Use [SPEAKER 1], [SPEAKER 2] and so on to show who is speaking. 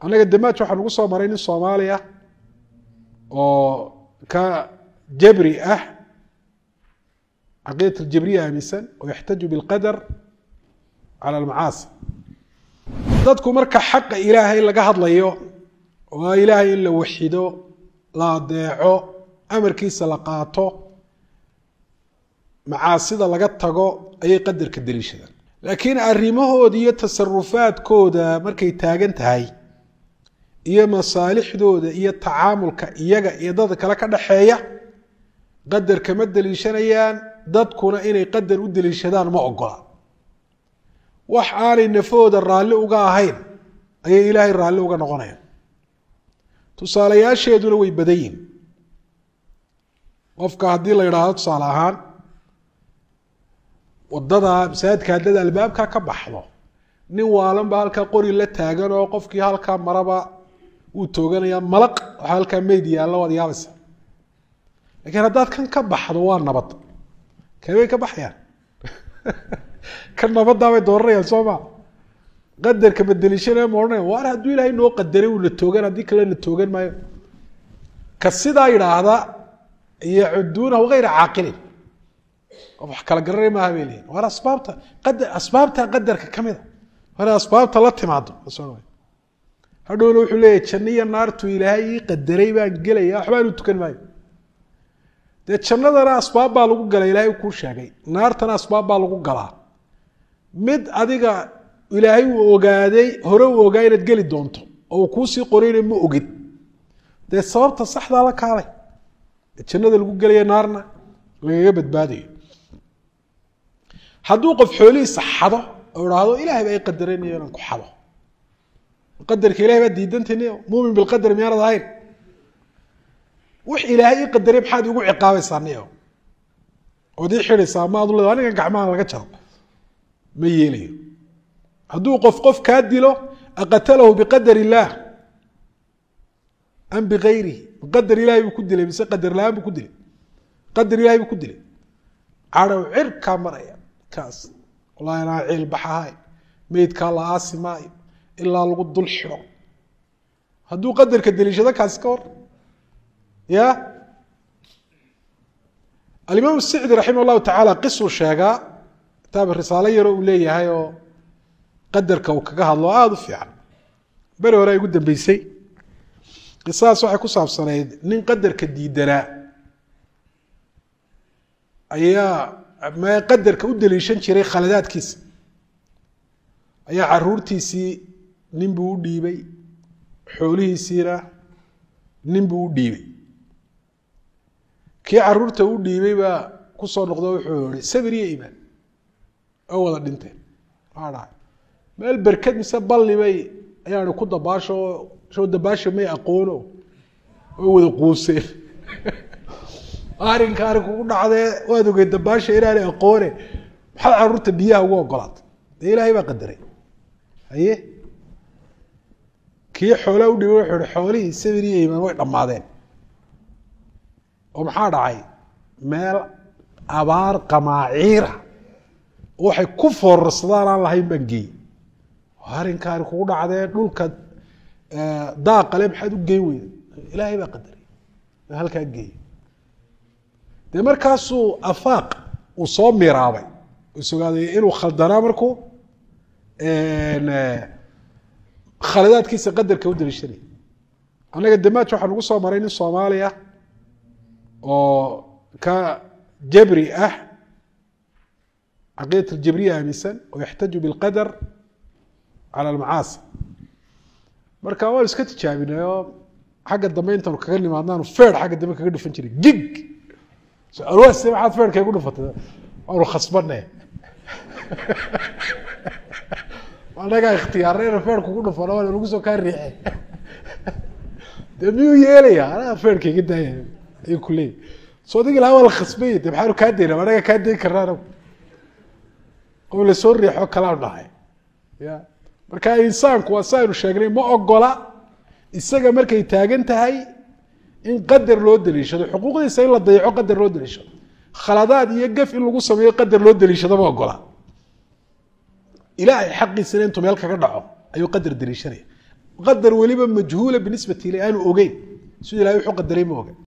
[SPEAKER 1] annaga damaaj waxaa nagu soo maray nin soomaaliya oo ka jabri ah caqiidat aljabriya aaminsan oo yaxtaju bilqadar cala almacaasi dadku marka xaqa ilaahay laga hadlayo waa ilaahay in la waxido la adeeco amarkiisa la qaato macaasida laga tago ayay qadarka daliishadaan laakiin arrimahooda iyo tasarufaadkooda markay taagan tahay iyo masaalixdooda iyo tacaamulka iyaga iyo dadka kale ka dhaxeeya qadar kama daliishanayaan dadkuna inay qadar u daliishadaan ma ogola wax aanay nafahooda raalli uga ahayn ayay ilaahay raalli uga noqonayaan tusaalayaasheeduna way badan yihin qofka haddii la yidhaahdo tusaale ahaan wadada masaajidka haddada albaabka ka baxdo nin waalan ba halkaa qori la taagan oo qofkii halkaa maraba wuu tooganaya malaq waxaa halkaa meyd yaalla waad yaabaysa lakiin haddaad kan ka baxdo waa nabad kabay ka baxayaan kan nabadaabay dooranayaan soo ma qadarka badeliishanaya ma odhanaya waar hadduu ilaahay noo qadaray uuna toogan haddii kale na toogan maayo ka sidaa yidhaahda yacuduunahu hayra caaqilin qof wax kala garanay maaha bay leeyihin waar asbaabta qadar asbaabta qadarka ka mid a war asbaabta la timaado hadhowna wuxuu leeyahy janno iyo naartu ilaahay ii qadaray baan gelaya waxbaan u tukan maayo dee jannadana asbaab baa lagu gala ilaahay kuu sheegay naartana asbaab baa lagu galaa mid adiga ilaahay uu ogaaday hore uu ogaa inaad geli doonto oo uu kuusii qorayna ma ogid dee sababta saxdaa la kaalay jannada lagu gelaya naarna lagaga badbaadayo hadduu qof xoolihiisa xado oo idhaahdo ilahay baa i qadaranayo inaan ku xado qadarka ilahay baa diidantayn muumin bilqadar miyaanad ahayn wix ilaahay ii qadaray maxaad igu ciqaabaysaa niyo ood ii xidhaysaa ma adu leeda anigan gacmaha laga jaro ma yeelayo hadduu qof qof kaa dilo aqatalahu biqadar illaah am bigayrihi qadar ilahay buu ku dilay mise qadar la-aan buu ku dilay qadar ilahay buu ku dilay cadhow cirkaa maraya kaas wallahi anaa ciil baxahay meydkaa la aasi maayo ilaa lagu dul xidho hadduu qadarka deliishado kaasi ka hor ya alimaam sicdi raximah llahu tacaala qisuu sheegaa kitaab risaalo yaro uu leeyahay oo qadarka uu kaga hadlo aada u fiican beri hore ay ugu dambeysay qisadaas waxay ku saabsanayd nin qadarka diidanaa ayaa me qadarka u deliishan jiray khaladaadkiisa ayaa caruurtiisii nin buu u dhiibay xoolihiisiina nin buu u dhiibay kii caruurta u dhiibay baa kusoo noqdo wuxuu yihi sabir iyo imaan oo wada dhinteen maa dhahay meel berked mise balli bay ayaani ku dabaasho soo dabaasha may aqoono way wada quuseen arrinka arrin kugu dhacdee waad ogey dabaasha inaanay aqoone maxaad caruurta biyaha ugu ogolaatay dee ilaahay baa qadaray haye kii xoolaa u dhibay wuxuu ihi xoolihii sabir iyo imaan way dhammaadeen oo maxaa dhacay meel abaar qamaaciira waxay ku foorarsadaan aan lahayn baan geeyey arrinka arrin kugu dhacdee dhulka daaqale maxaad u geyn weyda ilaahay baa qadaray halkaa geeyey dee markaasuu afaaq uu soo miraabay isogaaday inuu khaldanaa markuu khaladaadkiisa qadarka u daliishanaya annaga damaaj waxaa nagu soo maray nin soomaaliya oo ka jabri ah caqiidat aljabriya aaminsan oo yaxtaju bilqadar cala almacaasi marka waanu iska tijaabinay oo xagga dambe intaanu kaga nimaadnaanu feer xagga dambe kaga dhufan jiray gig alwaas maxaad feerka igu dhufatay waanu khasbane anagaa ikhtiyaarna ina feerka ku dhufano waana nagu soo kaa riixe dee miyuu yeelaya anaga feerka iga daaya ayuu ku leeyahy so adigi lahaa waa la khasbaya de maxaanu kaa dayna anaga kaa dayn karna anagu qof lasoo riixo kalaanu dhahay ya marka insaanku waa si aynu sheegnay ma ogola isaga markay taagan tahay in qadar loo daliishado xuquuqdiisa in la dayaco qadar loo daliishado khaladaad iyo gaf in lagu sameeyo qadar loo daliishado ma ogola ilaahay xaqiisana intuu meel kaga dhaco ayuu qadar daliishanaya qadar weliba majhuula binisbati ilay aanu ogeyn siduu ilahay wuxuu qadaray ma oga